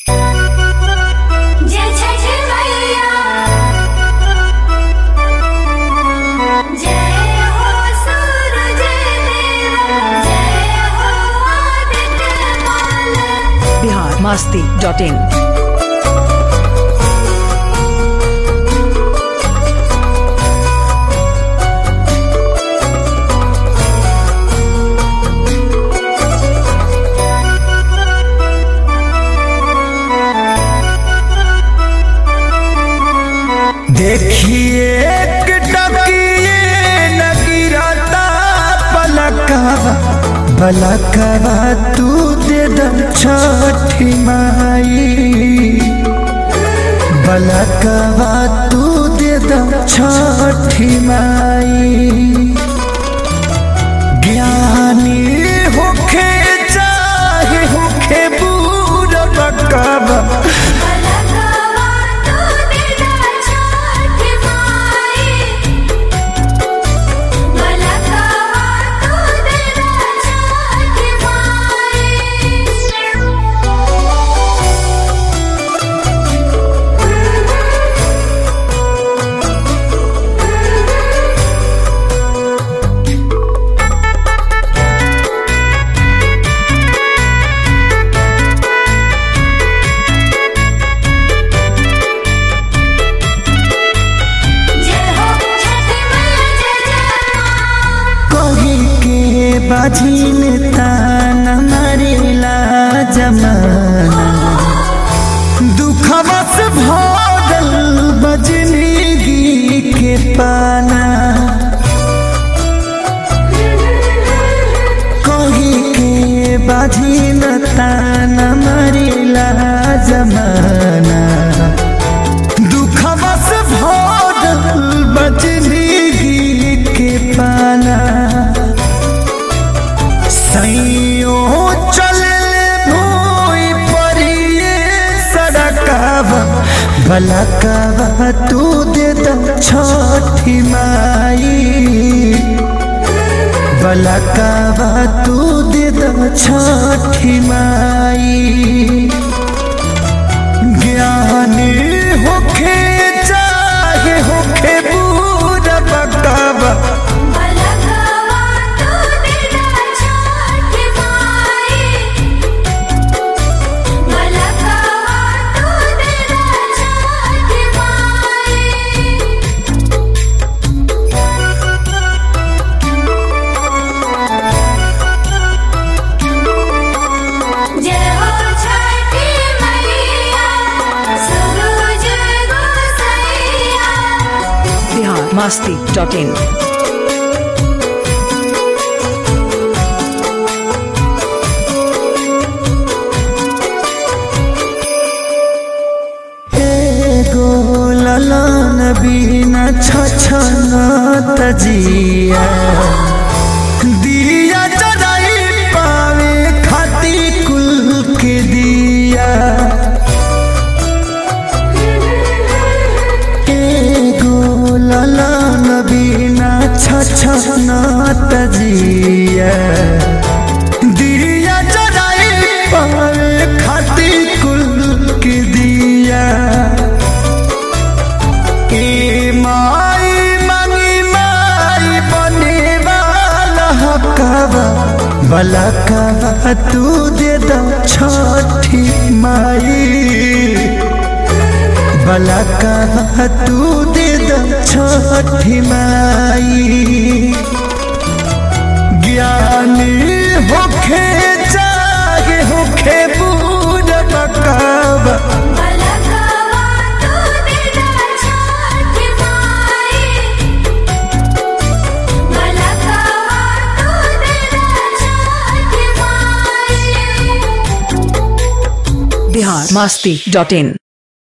जय छठ मैया जय हो सूरज देवा जय हो आदित्य माल बिहार मस्ती डॉट इन देखिए एक टकिए न गिरता पलकवा पलकवा तू दे द छठी माई पलकवा तू दे द छठी माई ज्ञानी होखे चाहे होखे बूढ़ बकवा पलकवा तू दिदा छठ माई पलकवा तू दिदा छठ माई जय हो छठ मैया जय जय मां कही के बाझिन तान मरिला जमाना दुखवा से भरल बजनिगी के पाना कही के बाझिन तान मरिला जमाना दुखवा से भरल बजनिगी के पाना सैयो चले भूई परिए सड़कवा बलकवा तू दे द छठी माई बलकवा तू दे द छठी माई ज्ञानी होखे चाहे होखे बूढ़ बकवा पलकवा तू दिदा छठ माई पलकवा तू दिदा छठ माई जय हो छठी मैया सूरज गोसैया बिहार मस्ती डॉट इन एगो ललन बिना छछन तजिया दिया जराई पावे खाती कुल के दिया एगो ललन बिना छछन तजिया दिया जराई पावे खाती कुल के दिया ए माई मंगी माई बने वाला हकवा बलकवा तू दे द छठी माई बलकवा तू दे द छठी माई ज्ञानी होखे चाहे होखे बूढ़ बकवा पलकवा तू दिदा छठ माई पलकवा तू दिदा छठ माई बिहार मस्ती डॉट इन